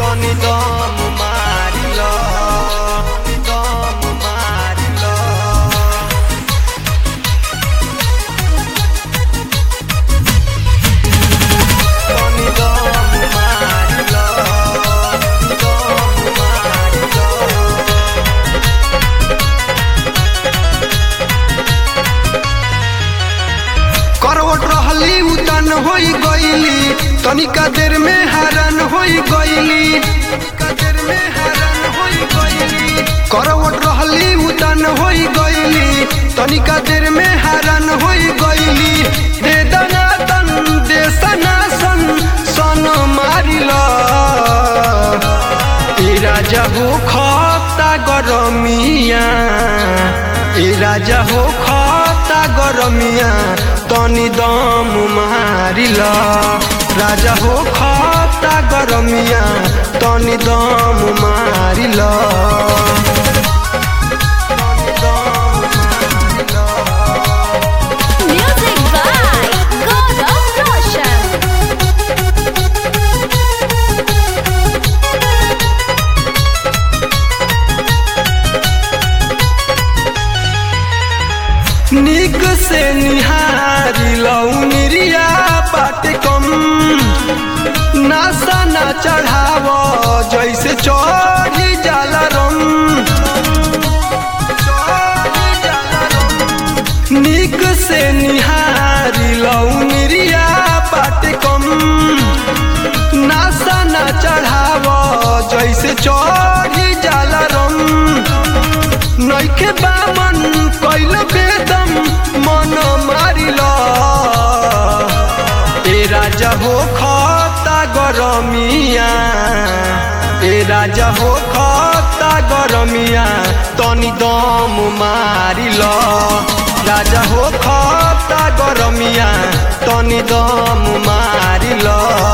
तनी दम मारिल दम मारिल तनी दम मारिल दम मारिल करवट रहली उतन होई गईली तनिका देर में हरन होई गईली तनिका देर में हरन होई गईली करवट रहली उतन होई गईली तनिका देर में हरन होई गईली दे दना तन दे सना सन सन मारिला ए राजा हो खता गरमिया ए राजा हो खता गरमिया तनी दम मारिल राजा हो खता गरमिया तनी दम मारिल तनी दम मारिल। Music by Gaurav Roshan. निक से निहारी लौनिरिया बाटे कम नासा ना चढ़ाव जैसे चढ़ी जाला रम चढ़ी जाला रम। निक से निहारी लौनिरिया बाटे कम नासा ना चढ़ाव जैसे चढ़ी जाला रम नैखे बामन कैल बेदम मन मारिल ए राजा हो खता गरमिया ए राजा हो खता गरमिया तनी दम मारिल राजा हो खता गरमिया तनी दम मारिल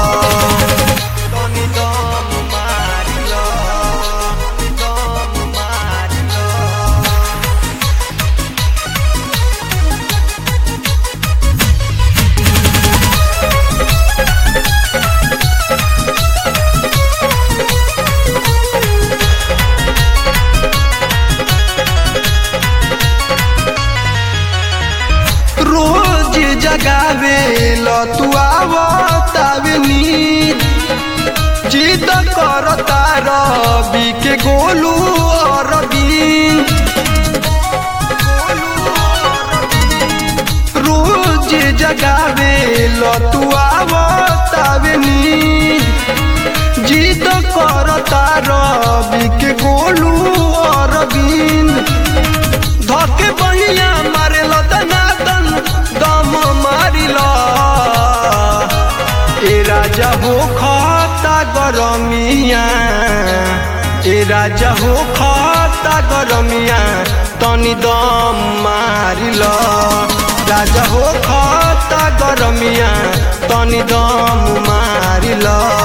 तनी दम मारिल दम मारिल रोज जगावे तू आवतावे नींद जिद करता रवि के गोलू और बीन रोज जगावे तू आवतावे नींद जिद करता रवि के गोलू और बीन धके बहिया मारे दनादन दम मारिल ए राजा हो खता गरमिया ए राजा हो खता गरमिया तनी दम मारिल राजा हो खता गरमिया तनी दम मारिल